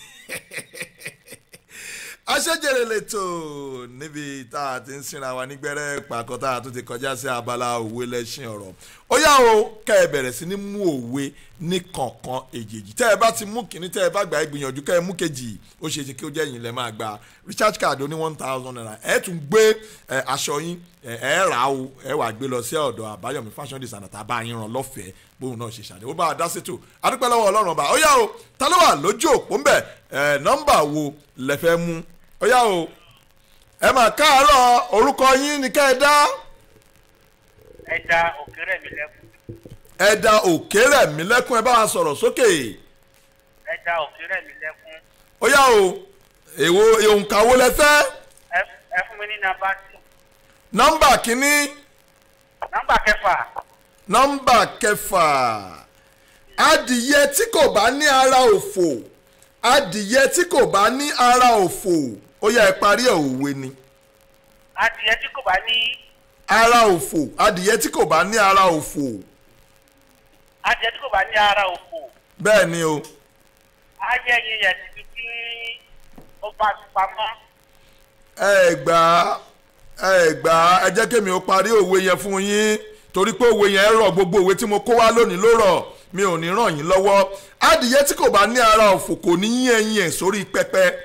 aṣẹ́jẹ̀rẹ̀ lẹ́tọ̀ níbi tá a ti ń sinra wa nígbẹ́rẹ́ pàkọ́ tá a tún ti kọjá sí abala òwe lẹ́sìn ọ̀rọ̀ ó yá o kẹ́ ẹ bẹ̀rẹ̀ sí ní mú òwe ní kọ̀ọ̀kan èjèèjì tẹ́ ẹ bá ti mú kínní tẹ́ ẹ bá gbà ẹ gbìyànjú kẹ́ ẹ mú kejì ó ṣe é ṣe kí ó jẹ́ yín lẹ́ máa gba recharge card ó ní one thousand naira ẹ tún gbé ẹ, aṣọ yín ẹ ẹ rà á o ẹ wà gbé lọ sí ọ̀dọ̀ àbáyọ̀mí fashion designer tá a bá yín ràn lọ́fẹ̀ẹ́ bóun náà ṣe ṣàdéhùn bá a dá sétò adúpẹ́ lọ́wọ́ ọlọ́run ọba ó yá o ta ló wà lójú òpó ńbẹ ẹ nọ́mbà wo lẹ fẹ́ mú ó yá o ẹ mà káàárọ̀ orúkọ yín ni ká ẹ dá ẹja òkèrè mi lẹkùn ẹ da òkèrè mi lẹ́kùn ẹ bá wa sọ̀rọ̀ sókè ẹja òkèrè mi lẹkùn ó yá o èwo òǹkà wo lẹ fẹ́ ẹ ẹ fún mi ní nàmbà tù nọ́mbà kínní nàmbà kẹfà nọ́mbà kẹfà adìyẹ tí kò bá ní ara òfò adìyẹ tí kò bá ní ara òfò ó yá ẹ parí ẹ̀ òwe ni adìyẹ tí kò bá ní ara òfò adìyẹ tí kò bá ní ara òfò adìyẹ tí kò bá ní ara òfò bẹ́ẹ̀ ni o ajẹ́ yín yẹn síbi tí ó bá ti pamọ́ ẹ gbà á ẹ gbà á ẹ jẹ́ kémi ó parí òwe yẹn fún yín torí pé òwe yẹn rọ̀ gbogbo òwe tí mo kó wá lónìí ló rọ̀ mi ò ní ràn yín lọ́wọ́ adìyẹ tí kò bá ní ara òfò kò ní yín ẹyin ẹ̀ sórí pẹpẹ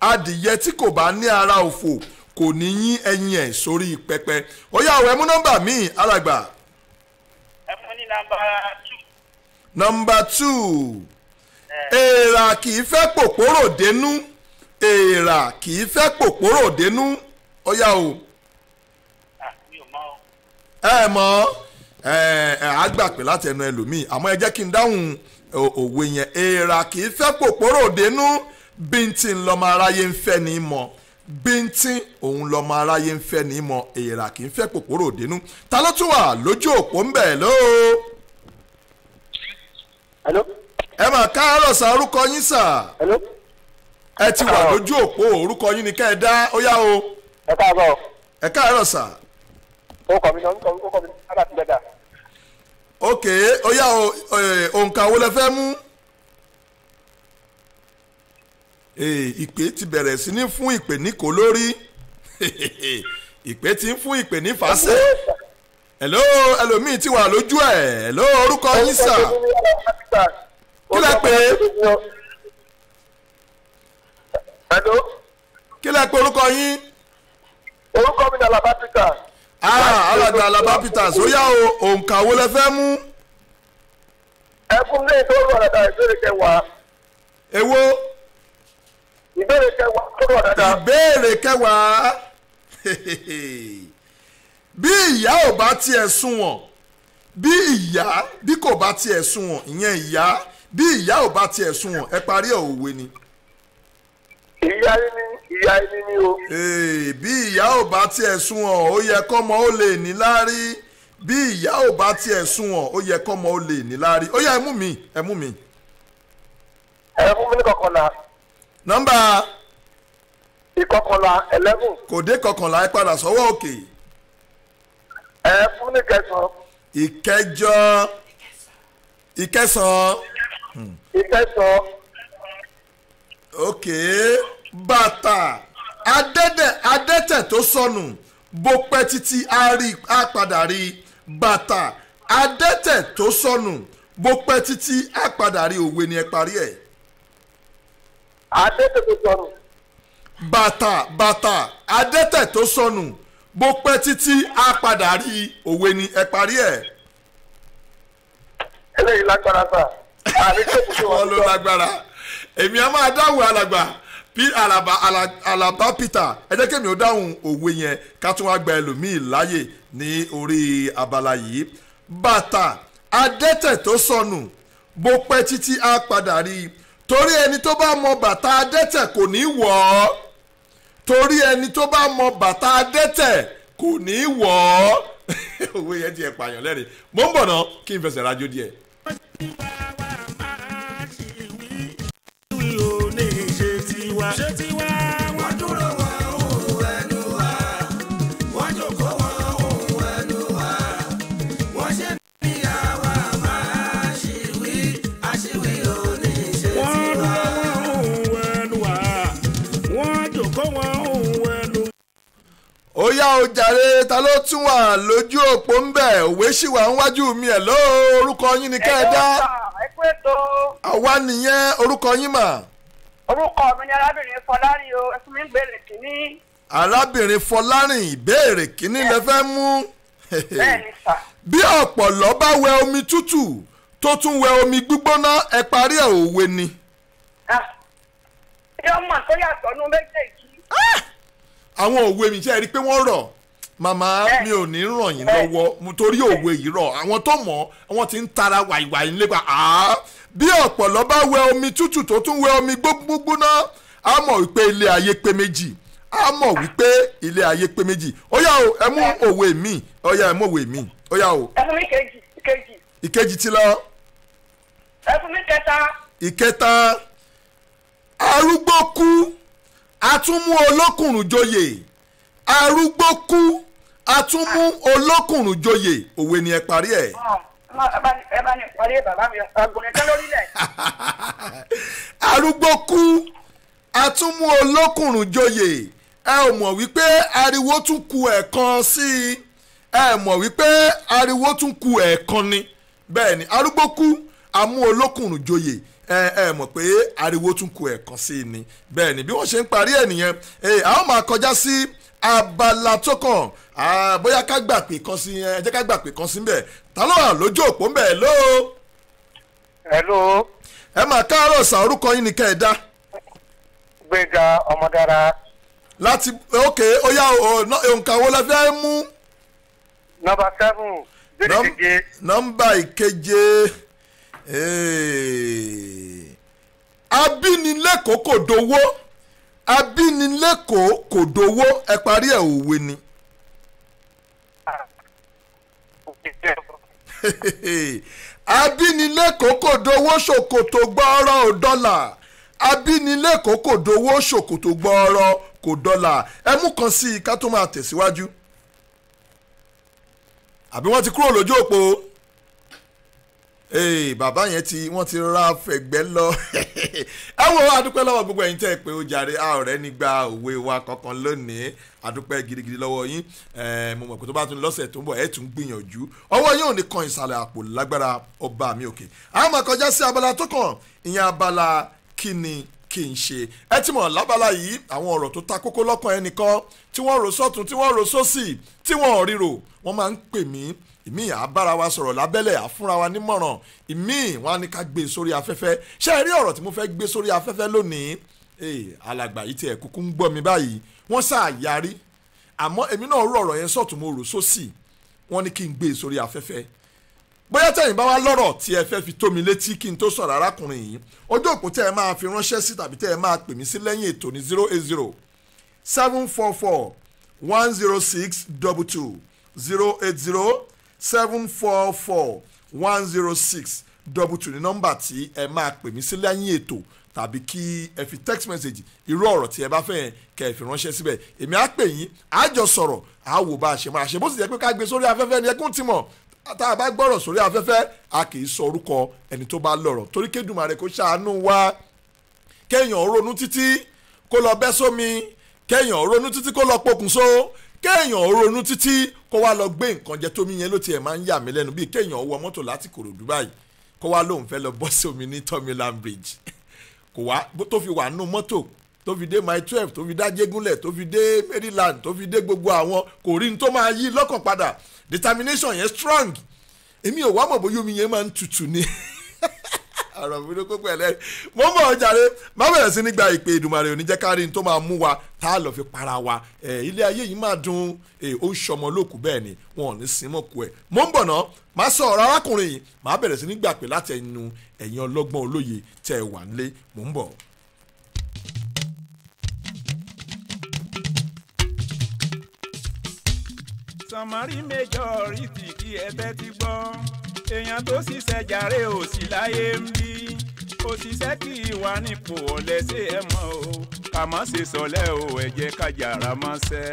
adìyẹ tí kò bá ní ara òfò kò ní yín ẹyin ẹ̀ sórí pẹpẹ ó yá o ẹ mú nọ́mbà míì alàgbà ẹ fún ní nàmbà two. nọ́mbà two èèrà kì í fẹ́ pòpòrò dénú èèrà kì í fẹ́ pòpòrò dénú ó yá o Ah, mi ò mọ o. ẹ mọ̀ ẹ ẹ á gbà pé láti ẹnu ẹlòmíì àmọ́ ẹ jẹ́ kí n dáhùn o- òwe yẹn èèrà kì í fẹ́ pòpòrò dénú bíntín lọ́mọ aráyé ń fẹ́ ní mọ̀ bíntín òun lọ́mọ aráyé ń fẹ́ ní mọ̀ èèrà kì í fẹ́ pòpòrò dénú ta ló tún wà lójú òpó ń bẹ̀ lóo hello ẹ mà káàárọ̀ sá orúkọ yín sà hello ẹ ti wà lójú òpó orúkọ yín ni ká ẹ dá ó yá o ẹ káàbọ̀ ẹ káàárọ̀ sà ó kọ́ mi náà ó kọ́ mi náà láti gbẹ̀dà ok ó yá o ẹ, òǹkà wo lẹ fẹ́ mú. Ee, ìpè ti bẹ̀rẹ̀ sí ní fún ìpè ní kò lórí ìpè ti ń fún ìpè ní fàṣẹ hello ẹlòmíì ti wà lójú ẹ hello orúkọ yín sà Kí lẹ pè é? hello kí lẹ pé orúkọ yín orúkọ mi ni alaba peter ah alàgbà alaba peters ó yá o òǹkà wo lẹ fẹ́ mú ẹ fún mi ní ìdóòrò ọ̀dàdà ìbéèrè kẹwàá èwo ìbéèrè kẹwàá ìdóòrò ọ̀dàdà ìbéèrè kẹwàá bí ìyá ò bá tiẹ̀ sunwọ̀n bí ìyá bí kò bá tiẹ̀ sunwọ̀n ìyẹn ìyá bí ìyá ò bá tiẹ̀ sunwọ̀n ẹ parí ẹ̀ òwe ni. ìyá yín ni ìyá yín ni o Ee, bí ìyá ò bá tiẹ̀ sunwọ̀n ó yẹ kọ́mọ ó lè ní láárí bí ìyá ò bá tiẹ̀ sunwọ̀n ó yẹ kọ́mọ ó lè ní láárí ó yá ẹ mú mi ẹ mú mi. ẹ fún mi ní kọkànlá nọ́mbà ìkọkànlá eleven kò dé kọkànlá ẹ padà sọ́wọ́ òkè ẹ fún mi ní kẹsàn-án ìkẹjọ ìkẹsàn-án. ìkẹsàn-án ok bàtà adẹ́dẹ̀ adẹ́tẹ̀ tó sọnù bó pẹ́ títí á rí á padà rí bàtà adẹ́tẹ̀ tó sọnù bó pẹ́ títí á padà rí òwe ni ẹ parí ẹ̀ adétètè sọnù bàtà bàtà adẹ́tẹ̀ tó sọnù bó pẹ́ títí á padà rí òwe ni ẹ parí ẹ̀ eléyìí lágbára sá àní tètè tó wà wọ́n ló lágbára èmi á máa dáhùn alàgbà bí alàbà Ala- alàbà peter ẹ jẹ́ kémi ó dáhùn òwe yẹn ká tún wá gba ẹlòmíì láàyè ní orí abala yìí bàtà adẹ́tẹ̀ tó sọnù bó pẹ́ títí á padà rí i torí ẹni tó bá mọ bàtà adẹ́tẹ̀ kò ní wọ̀ ọ́ torí ẹni tó bá mọ bàtà adẹ́tẹ̀ kò ní wọ̀ ọ́ òwe yẹn ti ẹ̀ pààyàn lẹ́rìn mo ń bọ̀ náà kí n fẹsẹ̀ rájò díẹ̀. ṣé tiwa wọ́n dúró wọn òun ẹnu wa wọ́n jókòó wọn òun ẹnu wa wọ́n ṣe bí àwa máa ṣìwí àṣìwí oníṣe tiwa. wọ́n dúró wọn òun ẹnu wa wọ́n jókòó wọn òun ẹnu ó yá o jàre ta ló tún wà lójú òpó ń bẹ̀ òwe sì wà níwájú mi ẹ̀ ló orúkọ yín ni kẹ́ ẹ dá ẹ pé tó àwa nìyẹn orúkọ yín mà orúkọ mi ni arábìnrin fọlárin o ẹ fún mi ń gbèrè kínní arábìnrin fọlárìn ìbéèrè kínní lẹ fẹ́ mú bẹ́ẹ̀ ni sà. bí ọ̀pọ̀lọ́ bá wẹ omi tútù tó tún wẹ omi gbígbóná ẹ parí ẹ̀ òwe ni ṣé ọmọ tó yàtọ̀ nú méjèèjì àwọn òwe mi ṣe rí i pé wọ́n rọ̀ màmá mi ò ní ràn yín lọ́wọ́ mo torí òwe yìí rọ̀ àwọn tó mọ̀ àwọn ti ń tara wàìwàì nípa àá bí ọ̀pọ̀lọ́ bá wẹ omi tútù tó tún wẹ omi gbógbóná á mọ̀ wípé ilé ayé pé méjì á mọ̀ wípé ilé ayé pé méjì ó yá o ẹ mú òwe mi ó yá ẹ mú òwe mi ó yá o ẹ fún mi kejì kejì ìkejì ti lọ ẹ fún mi kẹta ìkẹta arúgbó kú atúmú olókùnrùn joyè arúgbó kú atúmú olókùnrùn joyè òwe ni ẹ parí ẹ. Ọ, ẹ bá ní- ẹ bá ní parí bàbá mi ọgbọ̀n tán lórílẹ̀ arúgbó kú atúmú olókùnrùn joyè ẹ ò mọ̀ wípé ariwo tún ku ẹ̀kan sí i ẹ mọ̀ wípé ariwo tún ku ẹ̀kan ni bẹ́ẹ̀ ni arúgbó kú amú olókùnrùn joyè ẹ ẹ mọ̀ pé ariwo tún ku ẹ̀kan sí i ni bẹ́ẹ̀ ni bí wọ́n ṣe ń parí ẹ̀ nìyẹn ẹ a ó máa kọjá sí abala tó kàn á, bóyá ká gbà pé kan sí ẹ jẹ́ ká gbà pé kan sí bẹ́ẹ̀ ta ló wà lójú òpó ń bẹ̀ ló hello ẹ máa káàárọ̀ sàn orúkọ yín ni kẹ́ ẹ dá gbẹ̀ngà ọmọdára láti ok ó yá o nǹkan wo la fẹ́ mú nọmba seven bẹ́ẹ̀ Nọ́m- keje nọ́mbà ìkeje eh, abínilẹ́kọ̀ọ́ kò dowó abínilẹ́kọ̀ọ́ kò dowó ẹ parí ẹ̀ òwe ni abínilẹ́kọ̀ọ́ kò dowó ṣòkòtò gbọ́ọ́rọ́ ò dọ́là abínilẹ́kọ̀ọ́ kò dowó ṣòkòtò gbọ́ọ́rọ́ kò dọ́là ẹ mú kan sí i ká tó máa tẹ̀síwájú àbí wọ́n ti kúrò lójú òpó ee bàbá yẹn ti wọ́n ti ra fẹ̀gbẹ́ lọ ẹ wo adúpẹ́ lọ́wọ́ gbogbo ẹ̀yin tẹ́ ẹ pé ó jàre a ọ̀rẹ́ nígbà òwe wa kankan lónìí adúpẹ́ gidigidi lọ́wọ́ yín ẹ mo mọ̀ pé tó bá tún lọ́sẹ̀ tó ń bọ̀ ẹ tún gbìyànjú ọwọ́ yín ò ní kan ìsàlẹ̀ àpò lágbára ọba mi òkè a máa kọjá sí abala tó kàn ìyẹn abala kí ni kí n ṣe ẹ ti mọ̀ lábala yìí àwọn ọ̀rọ̀ tó ta kókó lọ́kàn ẹnìkan tí wọ́n rò sọ́tún tí wọ́n rò sósì tí wọ́n ò ríro wọ́n máa ń pè mí ìmí àbára wa sọ̀rọ̀ lábẹ́lẹ̀ àfúnra wa nímọ̀ràn ìmí wọn á ní ká gbé e sórí afẹ́fẹ́ ṣé ẹ rí ọ̀rọ̀ tí mo fẹ́ gbé sórí afẹ́fẹ́ lónìí ee alàgbà yìí tiẹ̀ kúkú ń gbọ́ mi báyìí wọ́n sáà yarí àmọ́ èmi náà rò ọ̀rọ̀ yẹn sọ̀tún mo rò sósì wọ́n ní kí n gbé e sórí afẹ́fẹ́ bóyá tẹ̀yìn bá wá lọ́rọ̀ tí ẹ fẹ́ fi tó mi létí kí n tó sọ̀rọ̀ arákùnrin yìí ojú òpó tẹ́ ẹ máa fi ránṣẹ́ sí tàbí tẹ́ ẹ máa pè mí sí lẹ́yìn ètò ní zero eight zero seven four four one zero six double two zero eight zero seven four four one zero six double two ní nọ́mbà tí ẹ máa pè mí sí lẹ́yìn ètò tàbí kí ẹ fi text message irú ọ̀rọ̀ tí ẹ bá fẹ́ yẹn kẹ́ ẹ fi ránṣẹ́ síbẹ̀ èmi á pè yín á jọ sọ̀rọ̀ á wò bá a ṣe máa ṣe bó sì jẹ́ pé ká gbé sórí afẹ́fẹ́ ni ẹkún ti mọ̀ tá a bá gbọ́rọ̀ sórí afẹ́fẹ́ a kì í sọ orúkọ ẹni tó bá lọ̀rọ̀ torí kédùmarè kó ṣàánú wa kéèyàn ronú títí kó lọ bẹ́ sómi kéèyàn ronú títí kó lọ pokùnso kéèyàn ronú títí kó wá lọ gbé nǹkan jẹ tómi yẹn ló tiẹ̀ máa ń yà mí lẹ́nu bíi kéèyàn wọ mọ́tò láti Kòròdú báyìí kó wá lóun fẹ́ lọ bọ́ sí omi ní Tomiland Bridge kò wá tó fi wà nù mọ́tò tó fi dé mile twelve tó fi dá jégúnlẹ̀ tó fi dé Maryland tó fi dé gbogbo àwọn kò rí ní tó máa yí lọ́kàn padà determination yẹn strong èmi ò wá mọ̀ bóyá omi yẹn máa ń tutù ni ọ̀rọ̀ mi ló kó pẹ̀lẹ́ mo mọ̀ ọ́ jàre má bẹ̀rẹ̀ sí ní gba ìpè Èdùmàrè òní jẹ́ kárí ní tó máa mú wa tá a lọ fi para wa ẹ̀ ilé ayé yìí máa dùn ẹ̀ ó ń ṣọmọ lókù bẹ́ẹ̀ ni wọn ò ní sin mọ́ ku ẹ̀ mo ń bọ̀ ná má sọ ọ̀rọ̀ arákùnrin yìí má bẹ̀rẹ̀ sí ní gbà pé láti ẹnu ẹ̀yin ọlọ́gbọ́n olóye tẹ́ ẹ wà nílé mo ń bọ̀. sànmọ́rí majority kí ẹ tẹ́tí gbọ́ èèyàn tó ṣiṣẹ́ jàre ò sí láyé ń bí òṣìṣẹ́ kì í wà nípò ọ̀lẹ́ ṣé ẹ mọ̀ o kà má ṣe sọ̀lẹ́ o ẹ jẹ́ ká jàrá mọ́ ṣẹ́.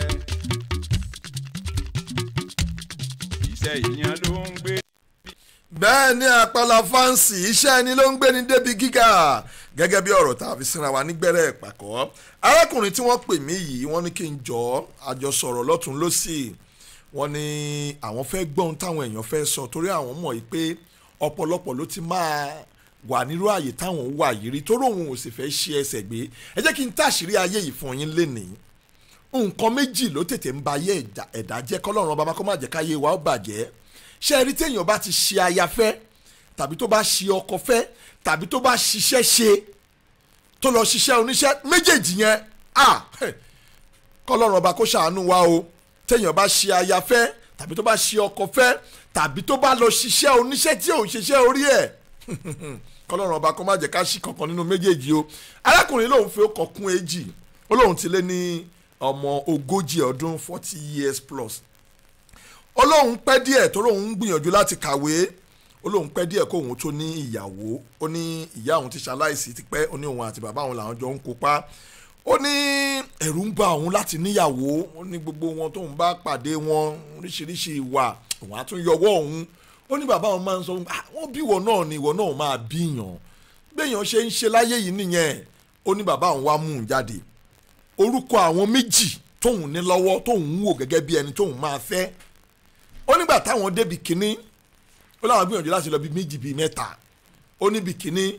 iṣẹ́ ìyẹn ló ń gbé. bẹ́ẹ̀ ni àpàlà fáǹsì iṣẹ́ ẹni ló ń gbé ní débi gíga gẹ́gẹ́ bí ọ̀rọ̀ tá a fi sinra wa nígbẹ́rẹ́ ìpàkọ́ arákùnrin tí wọ́n pè mí yìí wọ́n ní kí n jọ àjọsọ̀rọ̀ lọ́tún lọ́sì wọ́n ní àwọn fẹ́ gbọ́n táwọn èèyàn fẹ́ sọ torí àwọn mọ̀ yìí pé ọ̀pọ̀lọpọ̀ ló ti máa wà nírú àyè táwọn wà yìí rí torí òun ò sì fẹ́ ṣe ẹsẹ̀ gbé ẹ jẹ́ kí n táṣìírí ayé yìí fún yín lénìí nǹkan méjì ló tètè ń ba ayé ẹ̀dá jẹ́ kọ́lọ́run ọba máa kọ́ máa jẹ́ káyé wa ó bàjẹ́ ṣé ẹ rí téèyàn bá ti ṣe aya fẹ́ tàbí tó bá ṣe ọkọ fẹ́ tàbí tó bá ṣiṣẹ́ ṣe tó lọ ṣiṣẹ́ oníṣẹ́ méjèèjì yẹn à kọ́lọ́run ọba kó ṣàánú wa o téèyàn bá ṣe aya fẹ́ tàbí tó bá ṣe ọkọ fẹ́ tàbí tó bá lọ ṣiṣẹ́ oníṣẹ́ tí ò ń ṣiṣẹ́ orí ẹ̀ kọ́lọ́run ọba kó má jẹ́ ká ṣí kankan nínú méjèèjì o arákùnrin lòun fi ọkọ̀ kún èjì ó lóun ti lé ní ọmọ ogójì ọdún forty years plus ó lóun pẹ́ díẹ̀ tó lóun ń gbìyànjú láti kàwé ó lóun pẹ́ díẹ̀ kóun tó ní ìyàwó ó ní ìyá òun ti ṣaláìsí tipẹ́ ó ní òun àti bàbá òun làwọn jọ ń kópa ó ní ẹ̀rù ń bà òun láti níyàwó ó ní gbogbo wọn tóun bá pàdé wọn oríṣiríṣi ìwà òun á tún yọwọ́ òun ó ní bàbá òun máa ń sọ wọ́n bí ìwọ náà ni ìwọ náà máa bíyàn béèyàn ṣe ń ṣe láyé yìí nìyẹn ó ní bàbá òun wá mú un jáde orúkọ àwọn méjì tóun ní lọ́wọ́ tóun ń wò gẹ́gẹ́ bí ẹni tóun máa fẹ́ ó nígbà táwọn débi kínní ó láwọn gbìyànjú láti lọ bí méjì bíi mẹ́ta ó níbi kínní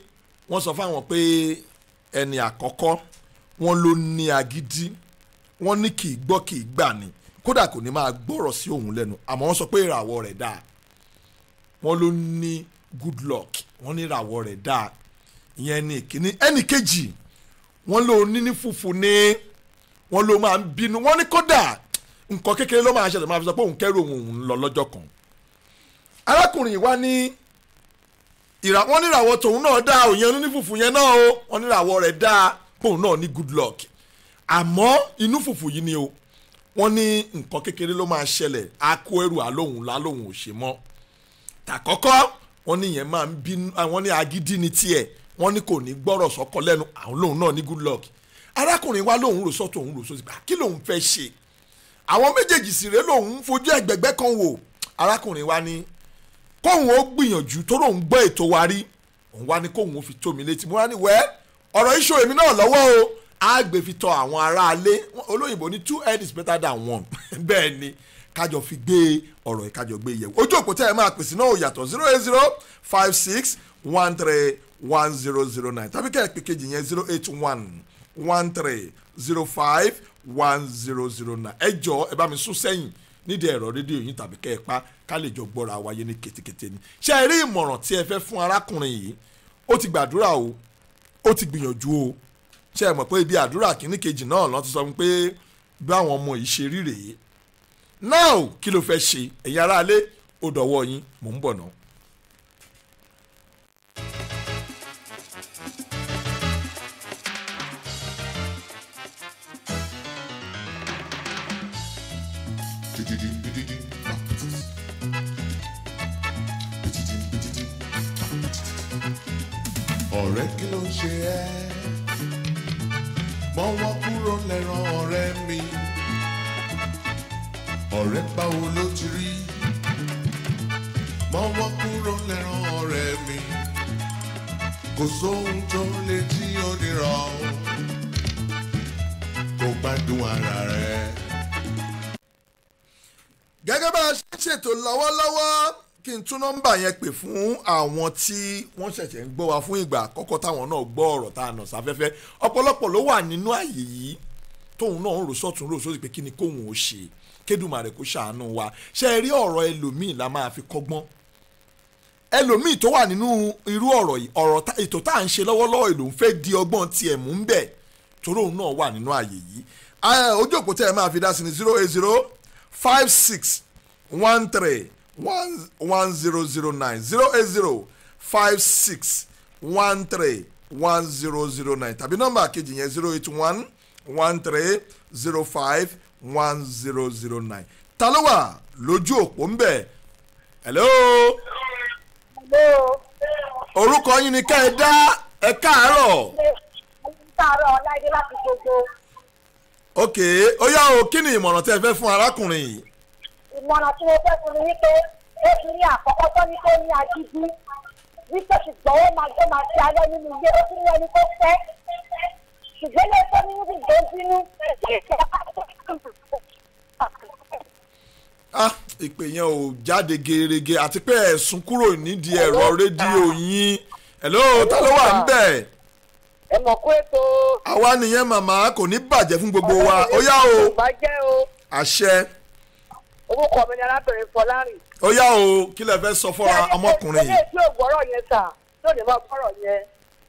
wọ́n sọ fáwọn pé ẹni àkọ́kọ́ wọ́n ló ní agídí wọ́n ní kì í gbọ́ kì í gbà ní kódà kò ní máa gbọ́rọ̀ sí òun lẹ́nu àmọ́ wọ́n sọ pé ìràwọ̀ rẹ̀ dáa wọ́n ló ní good luck wọ́n ní ìràwọ̀ rẹ̀ dáa ìyẹn ní ìkíní ẹnì kejì wọ́n ló ní ní fùfù ní wọ́n ló máa ń bínú wọ́n ní kódà nǹkan kékeré ló máa ṣẹlẹ̀ máa fi sọ pé òun kẹ́rù òun òun lọ lọ́jọ́ kan arákùnrin yìí wá ní ìrà wọ́n níràwọ̀ tòun náà dáa òyìn oní fùfù yẹn náà o wọ́n níràwọ̀ rẹ̀ dáa póun náà ní good luck àmọ́ inú fùfù yìí ni o wọ́n ní nǹkan kékeré ló máa ṣẹlẹ̀ á kó ẹrù àlóhùn lálóhùn ò ṣe mọ́ tàkọ́kọ́ wọ́n ní yẹn máa ń bínú àwọn ní agídí ni tiẹ̀ wọ́n ní kò ní gbọ́rọ̀ sọ́kọ lẹ́nu àwọn lòun náà ní good luck arákùnrin wa lòun rò sọ́tò òun rò sọ́tò kí lòun fẹ́ ṣe àwọn méjèèjì sì rèé lòun fojú ẹ̀gbẹ̀gbẹ́ kan wò arákùnrin wa ní kóun ó gbìyànjú tó lòun gbọ́ ètò wa rí òun wá ní kóun ó fi tó mi létí mo wá ní wẹ́ ọ̀rọ̀ iṣu èmi náà lọ́wọ́ o á gbé fi tọ àwọn aráalé olóyìnbó ní two head is better than one bẹ́ẹ̀ ni kájọ fi gbé ọ̀rọ̀ yìí kájọ gbé yẹ̀wò ojú òpó tẹ́ ẹ máa pèsè náà ò yàtọ̀ zero eight zero five six one three one zero zero nine tàbí kẹ́ ẹ pè kejì yẹn zero eight one one three zero five one zero zero nine ẹ jọ ẹ bá mi sún sẹ́yìn nídìí ẹ̀rọ rédíò yìí tàbí kẹ́ ẹ pa ká lè jọ gbọ́ra wáyé ní ketekete ni ṣé ẹ rí ìmọ̀ràn tí ẹ fẹ́ fún arákùnrin yìí ó ti gbàdúrà o ó ti gbìyànjú o ṣé ẹ mọ̀ pé ibi àdúrà kìíní kejì náà lọ́n ti sọ fún pé bí àwọn ọmọ yìí ṣe rí rèé now kí ló fẹ́ ṣe ẹ̀yin aráalé ó dọ̀wọ́ yín mò ń bọ̀ náà. ọ̀rẹ́ kí ló ń ṣe ẹ́ mọ́wọ́ kúrò lẹ́ràn ọ̀rẹ́ mi ọ̀rẹ́ báwo ló ti rí mọ́wọ́ kúrò lẹ́ràn ọ̀rẹ́ mi kò sóhun tó lè jí onírọ̀ o kò gbádùn ara rẹ̀. gẹ́gẹ́ bá a ṣe ń ṣètò lọ́wọ́lọ́wọ́ kí n tún nọ́mbà yẹn pè fún àwọn tí wọ́n ṣẹ̀ṣẹ̀ ń gbọ́ wa fún ìgbà àkọ́kọ́ táwọn náà gbọ́ ọ̀rọ̀ tá a nà sáfẹ́fẹ́ ọ̀pọ̀lọpọ̀ ló wà nínú àyè yìí tóun náà ń rò sọ́tún rò sósì pé kí ni kóun ò ṣe kédùmarè kó ṣàánú wa ṣe é rí ọ̀rọ̀ ẹlòmíì la máa fi kọ́gbọ́n ẹlòmíì tó wà nínú irú ọ̀rọ̀ yìí ọ̀rọ̀ ètò tá à ń ṣe lọ́wọ́lọ́wọ́ èlò ń fẹ́ di ọgbọ́n tiẹ̀ mú ń bẹ̀ torí òun náà wà nínú àyè yìí ojú òpó tẹ́ ẹ máa fi dá sí ni zero eight zero five six one three one one zero zero nine zero eight zero five six one three one zero zero nine tàbí nọ́mbà kejì yẹn zero eight one one three zero five one zero zero nine ta ló wà lójú òpó ń bẹ̀ hello. orúkọ yín ni ká ẹ dá ẹ káàárọ̀. káàárọ̀ ọláìdé láti gbogbo. ok ó yá o kí ni ìmọ̀ràn tẹ́ ẹ fẹ́ fún arákùnrin yìí ìmọ̀ràn tí mo fẹ́ fún mi wípé ó fi ní àkọ́kọ́ tó ní kó ní agídí wípé ṣùgbọ́n ó máa gbé máa ṣe alẹ́ nínú ilé ó tún ní ẹni tó fẹ́ ṣùgbọ́n lè tó nínú bí tó bínú ah ìpè yẹn ò jáde gerege àti pé ẹ̀sùn kúrò nídìí ẹ̀rọ rédíò yín hello ta ló wà ń bẹ̀. ẹ mọ̀ kó ètò. àwa nìyẹn màmá kò ní bàjẹ́ fún gbogbo wa ó yá o àṣẹ orúkọ mi ni arábìnrin fọlárìn. ó yá o kí lè fẹ́ sọ fọ́ra ọmọkùnrin yìí. ilé tí ò gbọ́rọ̀ yẹn sà yóò ní máa gbọ́rọ̀ yẹn.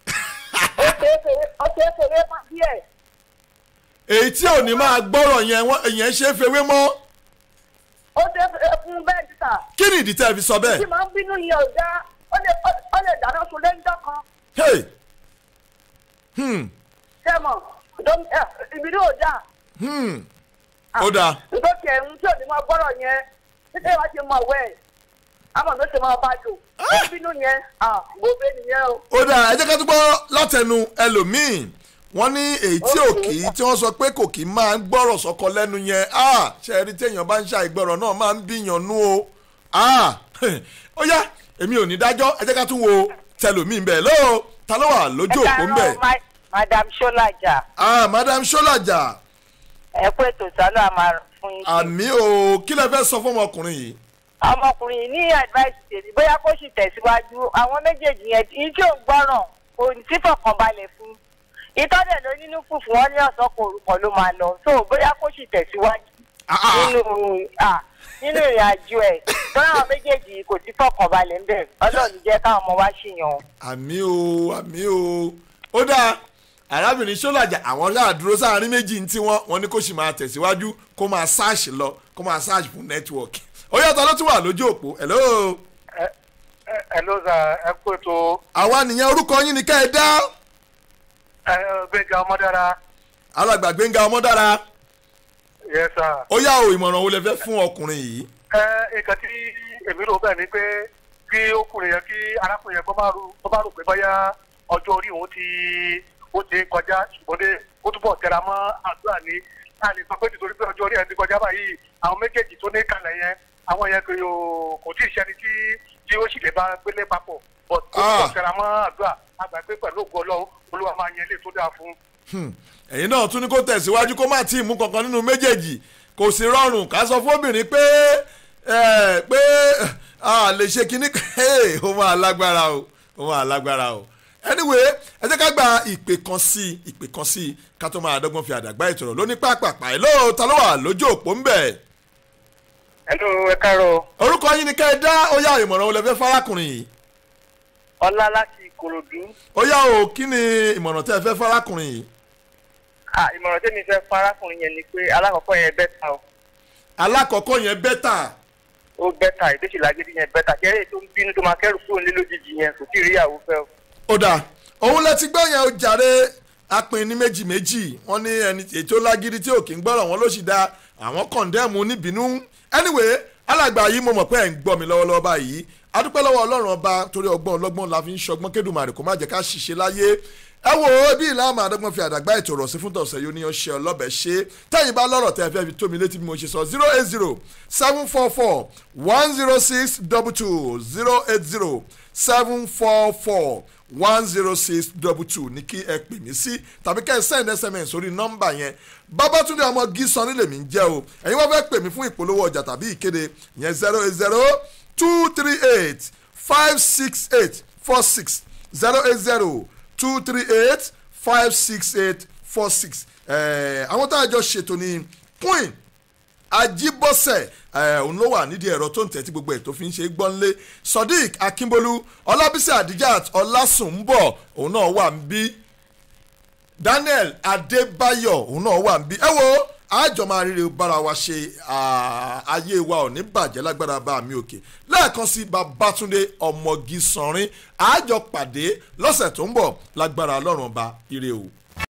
ó ṣe é fèrè má díẹ̀. èyí tí ò ní máa gbọ́rọ̀ yẹn wọ́n èyàn ṣe é fewé mọ́. ó ṣe é fèrè fún bẹ́ẹ̀ ní sà. kí ni ìdí tẹ́ ẹ fi sọ bẹ́ẹ̀. tí màá ń bínú yẹn ò dá ó lè dáná sun lẹ́ńdọ́ kan. hey hmm ṣé mọ̀ ìbínú ò dáa hmm ó dáa. nígbà tí ẹ̀hún tí ò ní máa gbọ́rọ̀ yẹn títí wàá ṣe máa wẹ̀ àmọ̀ ló ṣe máa bá jò ó bínú yẹn gbogbo ènìyàn o. ó dáa ẹ jẹ́ ká tó gbọ́ látẹnu ẹlòmíì wọ́n ní èyí tí ò kì í tí wọ́n sọ pé kò kì í máa ń gbọ́rọ̀ sọ́kọ lẹ́nu yẹn ṣe é rí téèyàn bá ń ṣàìgbọ́rọ̀ náà máa ń bíyàn nú o ó yá èmi ò ní dájọ́ ẹ jẹ́ ká tún wo tẹlòmíì bẹ́ẹ̀ lóò ta ló wà lójú òpó ń bẹ̀. madam solaja. ah madam solaja ẹ kú ètò sálọ àmà fún yín. àmì o kí lẹ fẹ́ sọ fún ọmọkùnrin yìí. ọmọkùnrin yìí ní advice tèmi bóyá kó sì tẹ̀síwájú àwọn méjèèjì yẹn tí tí ò ń gbọ́ràn kò sí fọkànbalẹ̀ fún ìtọ́jẹ̀ ló nínú fùfú wọn ní ọ̀sán kò orúkọ ló máa lọ so bóyá kó sì tẹ̀síwájú nínú ah, nínú ìrìn àjò ẹ̀ tó láwọn méjèèjì kò sí fọkànbalẹ̀ ń bẹ̀ ọlọ́run jẹ́ káwọn ọmọ wa ṣìyàn. àmì o àmì o ó dáa arábìnrin sọlájà àwọn náà dúró sáàrin méjì ní tiwọn wọn ní kó sì máa tẹ̀síwájú kó máa ṣáàṣì lọ kó máa ṣáàṣì fún nẹ́tíwọ̀kì ó yàtọ̀ ló tún wà lójú òpó hello. ẹ ló za ẹ kó ètò àwa nìyẹn orúkọ yín ni ká ẹ dá ẹ gbẹ̀ngà ọmọdára alàgbà gbẹ̀ngà ọmọdára yẹ sà. ó yá o ìmọ̀ràn wo lẹ fẹ́ fún ọkùnrin yìí. ẹ nǹkan tí èmi rò bẹ́ẹ̀ ni pé kí ọkùnrin yẹn kí arákùnrin yẹn kó má rò kó má rò pé báyà ọjọ́ orí òun ti ó ti kọjá ṣùgbọ́n dé ó túbọ̀ tẹra mọ́ àdúrà ní a lè sọ pé nítorí pé ọjọ́ orí ẹ̀ ti kọjá báyìí àwọn méjèèjì tó ní kalẹ̀ yẹn àwọn yẹn kò yóò kò tí ì ṣẹni tí tí ó sì lè bá gbélé papọ̀ but ó túbọ̀ tẹra mọ́ àdúrà àgbà pé pẹ̀lú ògo ọlọ́run olúwa máa yẹn lè tó dáa fún Hmm. ẹ̀yin náà tún ní kó tẹ̀síwájú kó má tí ì mú kankan nínú méjèèjì kò sí rọrùn ká sọ fóbìnrin pé ẹ, pé a lè ṣe kinní kan Hey, ó máa lágbára o ó máa lágbára o anyway ẹ jẹ́ ká gba ìpè kan sí i ìpè kan sí i ká tó máa dọ́gbọ́n fi àdàgbà ìtọ̀rọ̀ lóní pàápàá ẹ̀ lóò ta ló wà lójú òpó ń bẹ̀. ẹnu ẹ káàárọ̀ orúkọ yín ni ká ẹ dá ó yá ìmọ̀ràn wo lẹ fẹ́ fárákùnrin yìí ọlá láti ìkòròdú ó yá o kí ni ìmọ̀ràn tẹ́ ẹ fẹ́ fárákùnrin yìí Ah, ìmọ̀ràn tẹ́mi fẹ́ fún arákùnrin yẹn ni pé alákọ̀ọ́kọ́ yẹn bẹ́tà o alákọ̀ọ́kọ́ yẹn bẹ́tà ó bẹ́tà ìdíṣì lágídí yẹn bẹ́tà kẹ́rẹ́ tó ń bínú tó máa kẹ́rù kúrò nílé lójijì yẹn kò tí ì rí ìyàwó fẹ́ o. ó dáa òun lẹ ti gbọ́ yẹn ó jàre apin ní méjì méjì wọ́n ní ẹni ètò lágídí tí ò kí ń gbọ́rọ̀ wọn ló sì da àwọn kọ̀ǹdẹ́ẹ̀mù níbínú anyway alàgbà yìí mo mọ̀ pé ẹ̀ ń gbọ́ mi lọ́wọ́lọ́wọ́ báyìí adúpẹ́ lọ́wọ́ ọlọ́run ọba torí ọgbọ́n ọlọ́gbọ́n la fi ń ṣọgbọ́n kédùmarè kó má jẹ́ ká ṣiṣẹ́ láyé ẹ wo bí ìlànà àdọ́gbọ́n fi àdàgbà ètò ọ̀rọ̀ sí fún tọ̀sẹ̀ yóò ní ọṣẹ ọlọ́bẹ̀ ṣe tẹ́yìn bá lọ́rọ̀ tẹ́ ẹ fẹ́ fi tó mi létí bí mo ṣe sọ zero eight zero seven four four one zero six double two zero eight zero seven four four one zero six double two ní kí ẹ pè mí sí tàbí kẹ́ ẹ send sms sórí nọ́mbà yẹn babatunde ọmọ gísan nílẹ̀ mi ń jẹ́ o ẹ̀yin wọ́n fẹ́ pè mí fún ìpolówó ọjà tàbí ìkéde yẹn zero eight zero two three eight five six eight four six zero eight zero two three eight five six eight four six àwọn tá a jọ ṣètò ní queen ajibọsẹ òun ló wà nídìí ẹ̀rọ tó ń tẹ̀ tí gbogbo ẹ̀ tó fi ń ṣe gbọ́nlé sodiq akínbólú ọlábísí adijat ọlásùnbọ̀ òun náà wà ń bí daniel adébáyọ̀ òun náà wà ń bí ẹ wo àjọ máa ríre bára wa ṣe ayé wa ò ní bàjẹ́ lágbára bá mi òkè lẹ́ẹ̀kan sí babatunde ọmọgí sanrin àjọ pàdé lọ́sẹ̀ tó ń bọ̀ lágbára ọlọ́run ọba ire o.